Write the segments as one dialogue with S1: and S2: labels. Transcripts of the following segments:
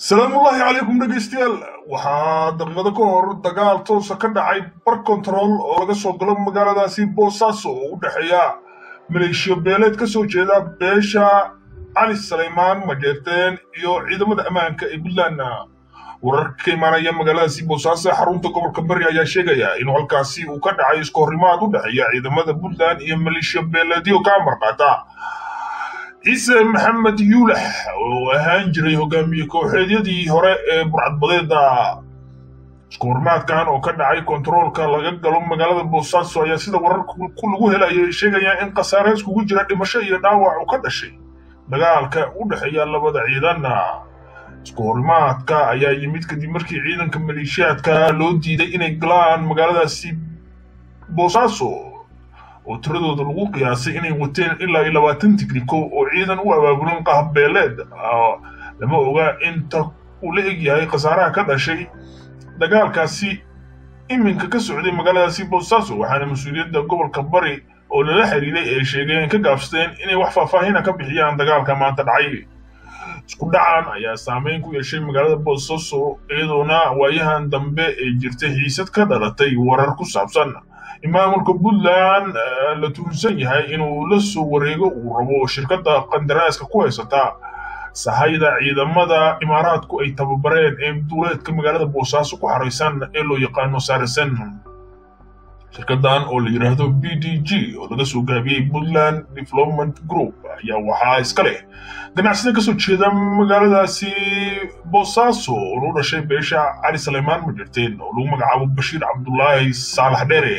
S1: salaamullaahi calaykum dhegaystayaal waxaa daqiiqado ka hor dagaal toosa ka dhacay bar kontarool oo laga soo galo magaaladaasi boosaaso oo u dhexeeya maleeshiyo beeleed ka soo jeeda beesha cali salaymaan majeerteen iyo ciidamada ammaanka ee puntland wararka ka imaanaya magaaladaasi boosaaso ee xarunta gobolka bari ayaa sheegaya inuu halkaasi uu ka dhacay isku horrimaad u dhexeeya ciidamada puntland iyo maleeshiyo beeleedyo ka amar qaata ciise maxamed yuulax oo ahaan jiray hogaamiye kooxeedyadii hore ee burcadbadeeda isku hormaadkan oo ka dhacay kontaroolka laga galo magaalada boosaaso ayaa sida wararka lagu helayo ay sheegayaan in khasaare iskugu jira dhimasho iyo dhaawac uu ka dhashay dagaalka u dhexeeya labada ciidan isku horimaadka ayaa yimid kadib markii ciidanka maleeshiyaadka loo diiday inay galaan magaaladaasi boosaaso oo tiradooda lagu qiyaasay inay wateen ilaa iyo labaatan tigriko oo ciidan u abaabulan qahabbeeleed lama oga inta uu la eg yahay khasaaraha ka dhashay dagaalkaasi iminka ka socday magaaladaasi boosaaso waxaana mas-uuliyadda gobolka bari oo lala xiriiray ay sheegeen ka gaabsadeen inay wax faahfaahina ka bixiyaan dagaalka maanta dhacay isku dhacan ayaa saameyn ku yeeshay magaalada boosaaso iyadoona waayahan dambe ay jirtay xiisad ka dhalatay warar ku saabsan in maamulka puntland la tuhunsan yahay inuu la soo wareego uu rabo shirkadda qandaraaska ku haysata sahayda ciidamada imaaraadku ay tababareen ee duuleedka magaalada boosaaso ku xaraysan ee loo yaqaano sarisen shirkaddan oo la yidhaahdo b d g oo laga soo gaabiyey puntland development group ayaa waxaa iska leh ganacsida ka soo jeeda magaaladaasi boosaaso oo loo dhashay beesha cali salaymaan majerteen oo lagu magacaabo bashiir cabdulaahi saalax dheere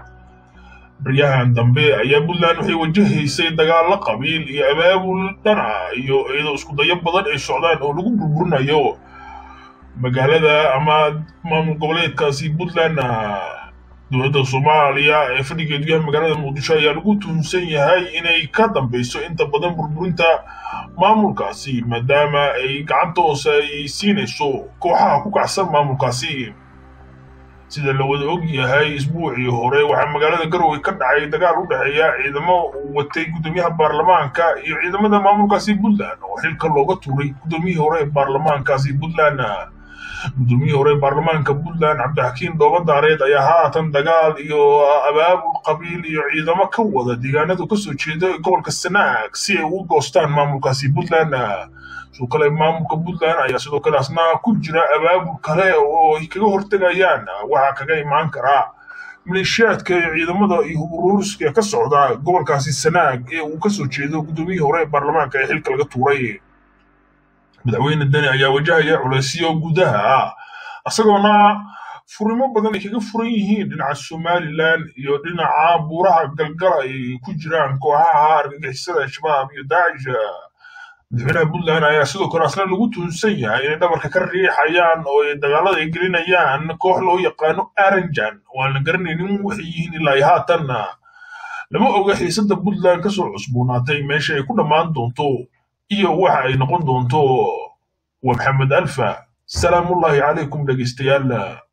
S1: baryahan dambe ayaa puntland waxay wajahaysay dagaallo qabiil iyo abaabul dhana iyo iyadoo isku dayo badan ay socdaan oo lagu burburinayo magaalada ama maamul goboleedkaasi puntland dowladda soomaaliya ee fadhigeedu yahay magaalada muqdisho ayaa lagu tuhunsan yahay inay ka dambeyso inta badan burburinta maamulkaasi maadaama ay gacanta hoose ay siinayso kooxaha ku kacsan maamulkaasi sida la wada og yahay isbuucii hore waxaa magaalada garowe ka dhacay dagaal u dhexeeya ciidamo uu watay guddoomiyaha baarlamaanka iyo ciidamada maamulkaasi puntland oo xilka looga tuuray guddoomiyihii hore ee baarlamaankaasi puntland guddoomiyihii hore ee baarlamaanka puntland cabdixakiin doobadaareed ayaa haatan dagaal iyo abaabul qabiil iyo ciidamo ka wada deegaanadu kasoo jeeda gobolka sanaag si ay ugu goostaan maamulkaasi puntland sidoo kale maamulka puntland ayaa sidoo kale asna ku jira abaabul kale oo ay kaga hortegayaan waxaa kaga imaan karaa maleeshiyaadka iyo ciidamada iyo huburuuriska ka socda gobolkaasi sanaag ee uu kasoo jeedo guddoomiyihii hore ee baarlamaanka ee xilka laga tuuray madaxweyne deni ayaa wajahaya culaysyo gudaha ah isagoona furimo badan ay kaga furan yihiin dhinaca somalilan iyo dhinaca buuraha galgala ay ku jiraan kooxaha argagixisada al-shabaab iyo daacish madaxweynaha puntland ayaa sidoo kale asna lagu tuhunsan yahay inay dhabarka ka riixayaan oo ay dagaalada ay gelinayaan koox loo yaqaano aranjan oo aan la garanaynin waxay yihiin ilaa iyo haatanna lama oga xiisadda puntland kasoo cusboonaatay meesha ay ku dhammaan doonto iyo waxa ay noqon doonto waa maxamed alfa salaamullaahi calaykum dhegaystayaal